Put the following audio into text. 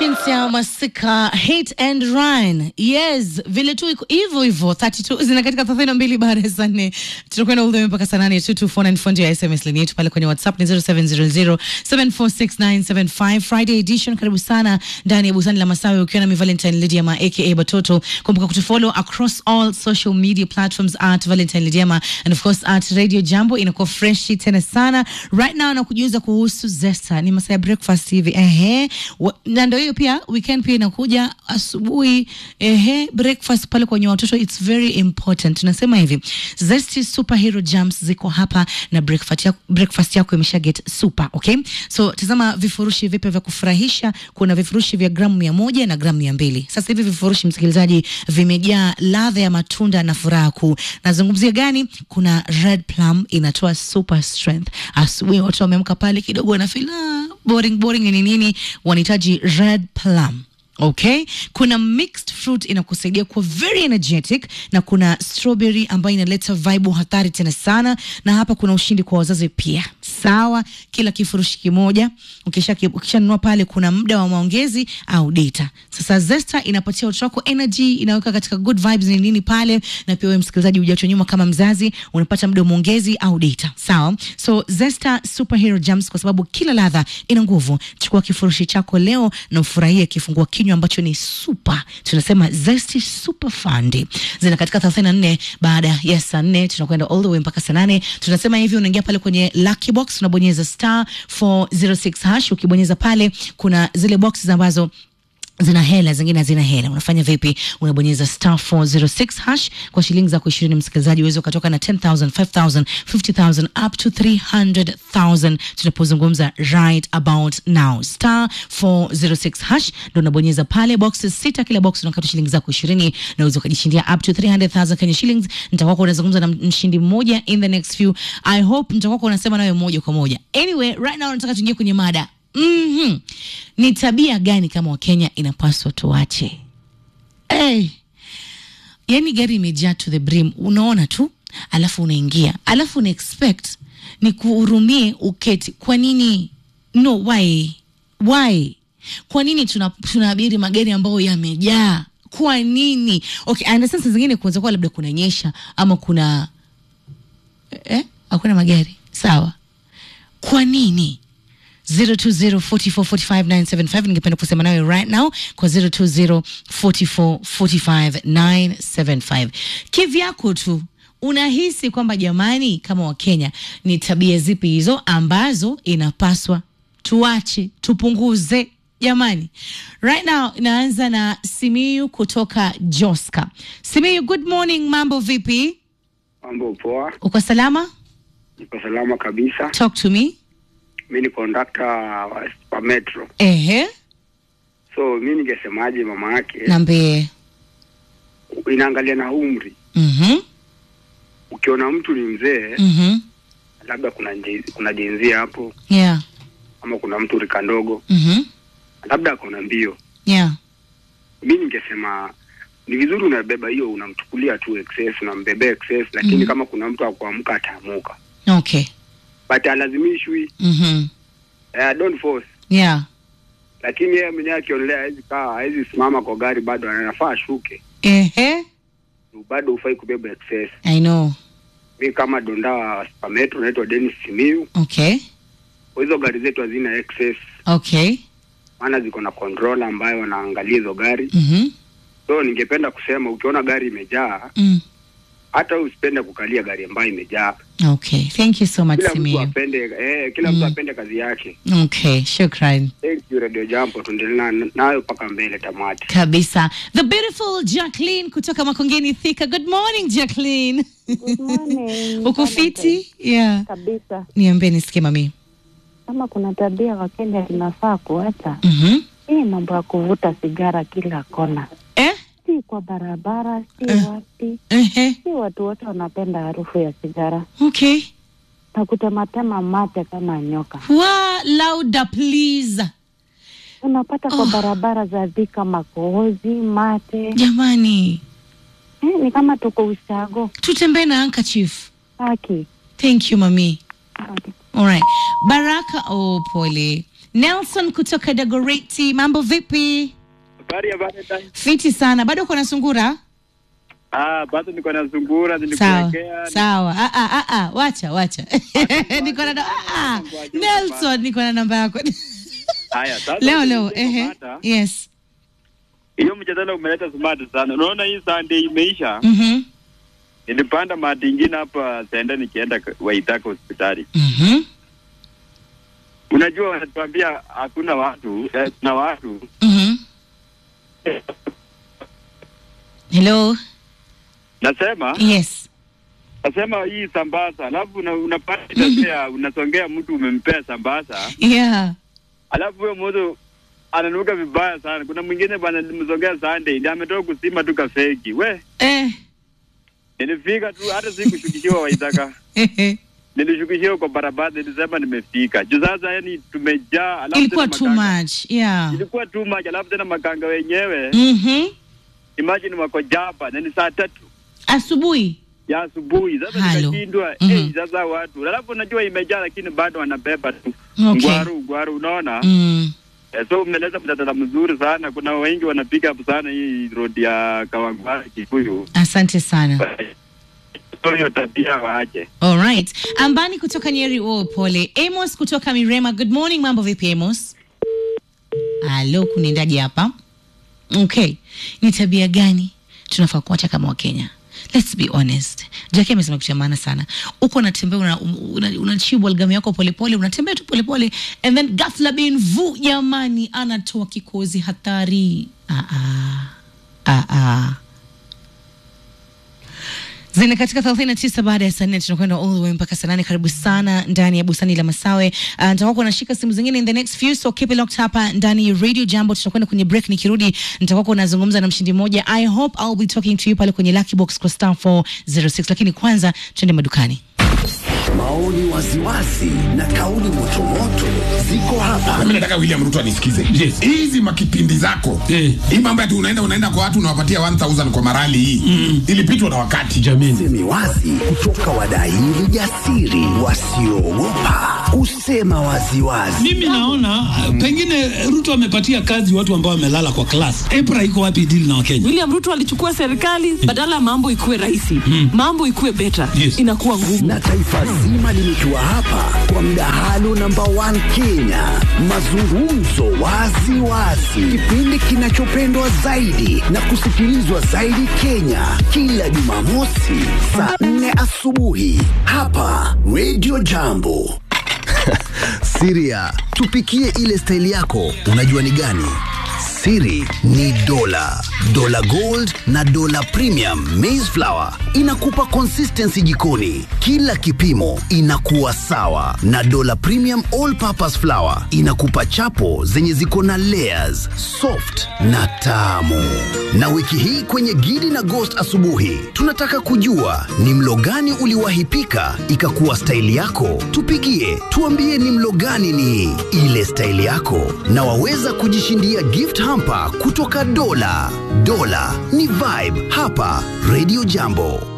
Shinsia Masika Hit and Run. Yes, vile tu iko hivyo hivyo 32 zina katika 32 baada ya saa nne. Tutakwenda all the way mpaka saa nane 22494 ndio ya SMS line yetu pale kwenye WhatsApp ni 0700746975 Friday edition. Karibu sana ndani ya Busani la Masawe ukiwa na mi Valentine Lidiama aka Batoto. Kumbuka kutufollow across all social media platforms at Valentine Lidiama and of course at Radio Jambo inakuwa fresh tena sana. Right now na kujiuza kuhusu Zesta. Ni masaa ya breakfast hivi. Ehe. Wa- Na ndio hiyo pia weekend pia inakuja asubuhi. Ehe, breakfast pale kwenye watoto it's very important. Tunasema hivi. Zesty superhero jams ziko hapa na breakfast yako, breakfast yako imesha get super, okay? So tazama vifurushi vipya vya kufurahisha. Kuna vifurushi vya gramu mia moja na gramu mia mbili. Sasa hivi vifurushi msikilizaji, vimejaa ladha ya matunda na furaha kuu. Nazungumzia gani? Kuna red plum inatoa super strength. Asubuhi watu wameamka pale kidogo na feel ah, boring boring ni nini, wanahitaji red plum. Okay, kuna mixed fruit inakusaidia kuwa very energetic, na kuna strawberry ambayo inaleta vibe hatari tena sana, na hapa kuna ushindi kwa wazazi pia. Sawa, kila kifurushi kimoja ukisha ukishanunua pale, kuna muda wa maongezi au data. Sasa Zesta inapatia watoto wako energy, inaweka katika good vibes ni nini pale, na pia wewe msikilizaji hujachwa nyuma kama mzazi, unapata muda wa maongezi au data. Sawa, so Zesta superhero jams, kwa sababu kila ladha ina nguvu. Chukua kifurushi chako leo na ufurahie kifungua kinywa ambacho ni super. Tunasema Zesty super fund. Zina katika 34 baada ya saa 4 tunakwenda all the way mpaka saa 8. Tunasema hivi, unaingia pale kwenye lucky box, unabonyeza star 406 hash. Ukibonyeza pale kuna zile boxes ambazo zina hela zingine hazina hela. Unafanya vipi? Unabonyeza star 406 hash kwa shilingi zako ishirini, msikilizaji, uweze ukatoka na 10000 5000 50000 up to 300000 tunapozungumza right about now. Star 406 hash ndo unabonyeza pale, boxes sita, kila box unakata shilingi zako ishirini na uweze ukajishindia up to 300000 Kenya shillings. Nitakuwa unazungumza na mshindi mmoja in the next few. I hope nitakuwa unasema nawe moja kwa moja. Anyway, right now nataka tuingie kwenye mada. Mhm. Ni tabia gani kama Wakenya inapaswa tuache? Hey. Yaani gari imejaa to the brim, unaona tu, alafu unaingia, alafu una expect ni kuhurumie uketi. Kwa nini? No, why? Why? Kwa nini tuna tunaabiri magari ambayo yamejaa? Kwa nini? Okay, I understand saa zingine kuweza kuwa labda kunanyesha ama kuna eh, hakuna magari. Sawa. Kwa nini? 0204445975 ningependa kusema nawe right now kwa 0204445975 kivyako tu unahisi kwamba jamani kama wakenya ni tabia zipi hizo ambazo inapaswa tuache tupunguze jamani right now inaanza na simiyu kutoka joska simiyu good morning mambo vipi Mambo poa, uko salama niko salama kabisa. talk to me Mi ni kondakta wa, wa metro, ehe so mi ningesemaje, mama yake nambie inaangalia na umri. mhm Ukiona mtu ni mzee, mhm labda kuna nje, kuna jenzia hapo, yeah ama kuna mtu rika ndogo, mhm labda akona mbio, yeah mi ningesema ni vizuri unabeba hiyo, unamchukulia tu excess, unambebea excess, lakini Mhm. kama kuna mtu akuamka ataamuka, okay but alazimishwi. mhm Uh, don't force yeah lakini yeye mwenyewe akionelea hawezi kaa hawezi simama kwa gari, bado anafaa ashuke, ehe bado hufai kubeba excess. i know mi kama donda wa Spametro naitwa Dennis Simiu. okay Hizo gari zetu hazina excess, okay maana ziko na controller ambayo wanaangalia hizo gari. mhm So ningependa kusema ukiona gari imejaa, mm. hata wewe usipende kukalia gari ambayo imejaa. okay thank you so much Kila mtu Simiyu apende eh, kila Mm. mtu apende kazi yake. okay shukran Thank you Radio Jambo, tuendelee na- nayo mpaka mbele tamati. kabisa the beautiful Jacqueline kutoka Makongeni Thika good morning Jacqueline Good morning. uko fiti yeah kabisa. niambie nisikie mami Kama kuna tabia Wakenya tunafaa kuacha, mhm hii mambo ya kuvuta sigara kila kona, eh si kwa barabara, si Eh. wapi, ehe si watu wote wanapenda harufu ya sigara okay na kutematema mate kama nyoka. wa louder please Unapata kwa Oh. barabara za Thika makohozi, mate jamani eh, ni kama tuko ushago tutembee na handkerchief haki thank you mami haki. Alright. Baraka, oh pole. Nelson kutoka Dagoreti, mambo vipi? Habari ya Valentine. Fiti sana, bado uko na sungura? Ah, bado niko na zungura Sawa nilikuwekea. sawa, ah, ah, ah, ah, wacha wacha, niko na ah, ah, Nelson, niko na namba yako Haya, sasa leo leo, nilikuwa ehe, napata, yes, Hiyo mjadala umeleta smart sana. Unaona hii Sunday imeisha. mhm, Nilipanda mati ingine hapa senda nikienda k- Waitaka hospitali. mhm, Unajua wanatuambia hakuna watu, eh, na watu. mhm. Hello, Nasema, yes, nasema hii sambaza, alafu una, unapata tabia unasongea mtu umempea sambaza, yeah, alafu huyo mtu ananuka vibaya sana. Kuna mwingine bwana nilimsongea Sunday, ndiye ametoka kusima tu kafeki. We, eh, nilifika tu hata sikushukishiwa Waitaka. nilishukishiwa kwa barabara, nilisema nimefika juu. Sasa yani tumejaa, alafu ilikuwa tena too makanga- much, yeah, ilikuwa too much, alafu tena makanga wenyewe mhm, imagine wako japa na ni saa tatu asubuhi, ya asubuhi. Sasa Halo. nikashindwa Mhm. eh, sasa watu, alafu unajua imejaa, lakini bado wanabeba tu Okay. ngwaru ngwaru, unaona mm. eh, so umeleza mjadala mzuri sana. Kuna wengi wanapiga up sana hii road ya Kawangware Kikuyu, Asante sana. so hiyo tabia waache. Alright. Ambani kutoka Nyeri, oh, pole. Amos kutoka Mirema, good morning. Mambo vipi Amos? Halo, kunaendaje hapa? Okay, ni tabia gani tunafaa kuacha kama Wakenya? Let's be honest. Jackie amesema kitu cha maana sana. Uko unatembea una, una, unachibu algamu yako polepole, unatembea tu polepole and then ghafla bin vu, jamani, anatoa kikozi hatari. Ah ah. Ah ah zina katika 39 baada ya saa nne tunakwenda all the way mpaka saa nane karibu sana ndani ya bustani la masawe uh, nitakuwa kunashika simu zingine in the next few so keep it locked hapa ndani ya radio jambo tutakwenda kwenye break nikirudi nitakuwa kunazungumza na mshindi mmoja i hope i'll be talking to you pale kwenye lucky box kwa star 406 lakini kwanza twende madukani Maoni waziwazi na kauli motomoto ziko hapa. mimi nataka William Ruto anisikize. Yes. Hizi makipindi zako. Eh. Hii mambo ati unaenda unaenda kwa watu unawapatia 1000 kwa marali hii. Ilipitwa na wakati. jamini Semi wazi kutoka wadaili jasiri wasioogopa kusema waziwazi. mimi naona uh, pengine ruto amepatia kazi watu ambao wamelala kwa klas epra iko wapi dili na wakenya William Ruto alichukua serikali badala ya mambo ikuwe rahisi, mambo ikuwe better, Yes. inakuwa ngumu. Na taifa zima limetua hapa kwa mdahalo namba 1 Kenya, mazungumzo wazi wazi, kipindi kinachopendwa zaidi na kusikilizwa zaidi Kenya, kila Jumamosi saa 4 asubuhi hapa Radio Jambo. Siria, tupikie ile staili yako, unajua ni gani? Siri ni dola, dola gold na dola premium maize flour inakupa consistency jikoni, kila kipimo inakuwa sawa, na dola premium all purpose flour inakupa chapo zenye ziko na layers, soft na tamu. Na wiki hii kwenye Gidi na Ghost asubuhi, tunataka kujua ni mlo gani uliwahi pika ikakuwa staili yako. Tupigie, tuambie ni mlo gani ni ile staili yako, na waweza kujishindia gift hamper kutoka Dola. Dola ni vibe hapa Radio Jambo.